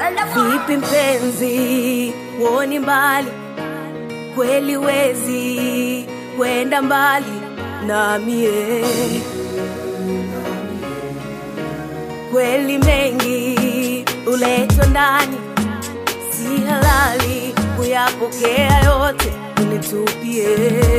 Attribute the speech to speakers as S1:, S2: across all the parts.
S1: Vipi mpenzi, woni mbali kweli, wezi kwenda mbali na mie kweli, mengi uletwa ndani, si halali kuyapokea yote, unitupie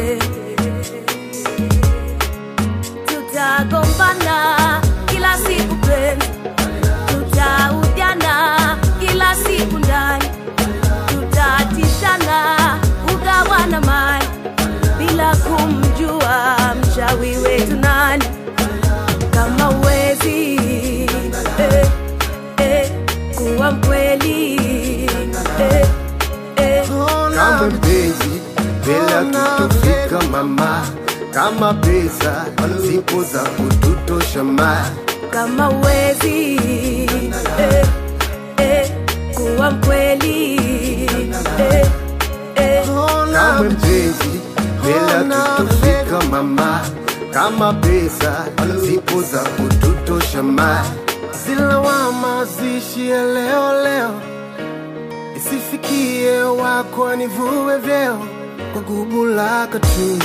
S1: tutagombana kila siku penzi, tutaujana kila siku ndani, tutatishana kugawana mali bila kumjua mchawi wetu nani. Kama uwezi eh, eh, kuwa mkweli eh, eh,
S2: kama mpenzi bila tutofika mama, kama pesa zipo za kututosha ma
S1: kama uwezi eh, eh, kuwa mkweli eh, eh,
S2: kama mpenzi bila tutofika mama, kama pesa zipo za kututosha ma
S3: zilawama zishie leo leo, isifikie wako nivue vyeo kwa gubu lako tu.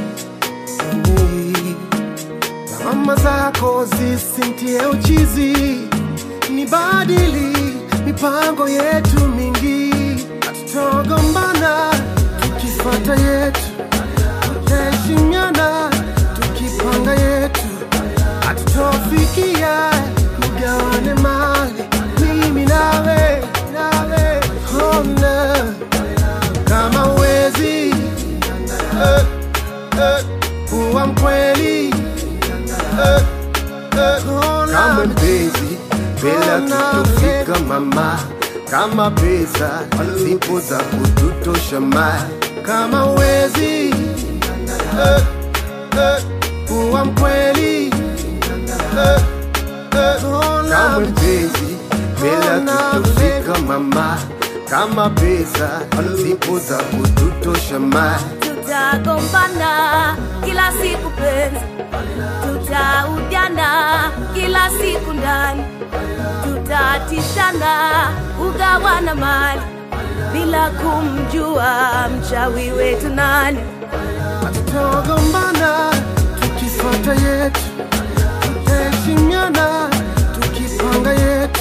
S3: Lawama zako zisintie uchizi, ni badili mipango yetu mingi, hatutogombana tukifata yetu, tutaheshimiana tukipanga yetu hatutofikia tugawane mali mimi nawe nawe hona kama uwezi eh, eh, kuwa mkweli eh, eh, hona
S2: kama mpenzi bila tutofika mama, kama pesa zipo za kututosha ma
S3: kama uwezi eh, eh, kuwa mkweli eh, eh, hona
S2: kama mpenzi bila tutofika mama, kama pesa zipo za kututosha ma
S1: tutagombana kila siku penzi, tutaujana kila siku ndani, tutatishana kugawana mali bila kumjua mchawi wetu nani.
S3: Tutagombana tukifuata yetu, tutaheshimiana tukipanga yetu,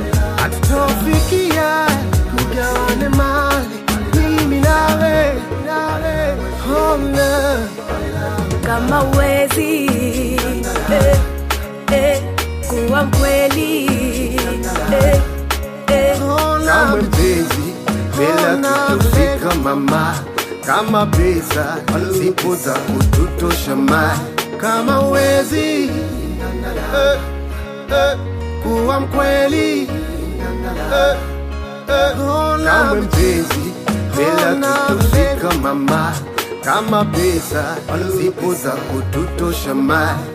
S3: hatutofikia tugawane mali mimi nawe nawe hona
S1: kama uwezi eh, eh, kuwa mkweli eh, eh,
S2: kama mpenzi bila tutofika mama, kama pesa zipo za kututosha ma
S3: kama uwezi eh, eh, kuwa mkweli eh, eh, hona
S2: kama mpenzi bila tutofika mama, kama pesa zipo za kututosha ma